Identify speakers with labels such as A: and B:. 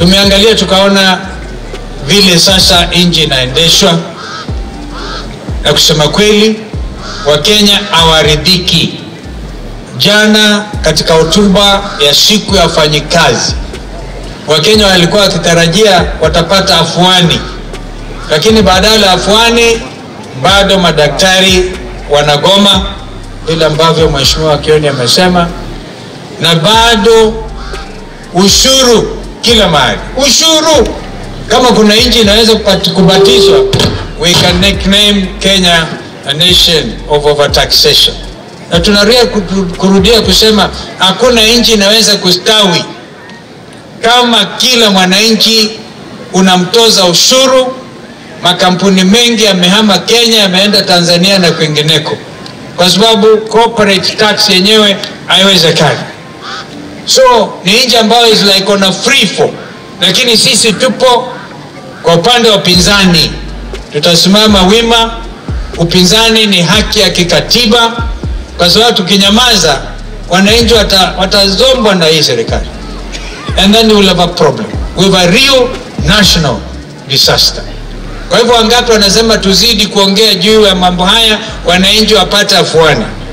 A: Tumeangalia tukaona vile sasa nchi inaendeshwa, na kusema kweli, Wakenya hawaridhiki. Jana katika hotuba ya siku ya wafanyikazi, Wakenya walikuwa wakitarajia watapata afuani, lakini badala ya afuani bado madaktari wanagoma vile ambavyo Mheshimiwa Kioni amesema, na bado ushuru kila mahali, ushuru. Kama kuna nchi inaweza kupati- kubatizwa, we can nickname Kenya a nation of overtaxation, na tunarudia kutu- kurudia kusema hakuna nchi inaweza kustawi kama kila mwananchi unamtoza ushuru. Makampuni mengi yamehama Kenya, yameenda Tanzania na kwingineko, kwa sababu corporate tax yenyewe haiwezekani. So ni nchi ambayo is like on a free fall, lakini sisi tupo kwa upande wa upinzani, tutasimama wima. Upinzani ni haki ya kikatiba, kwa sababu tukinyamaza, wananchi wata, watazombwa na hii serikali and then we will have a problem. We have a real national disaster. Kwa hivyo wangapi wanasema tuzidi kuongea juu ya mambo haya, wananchi wapate afuani?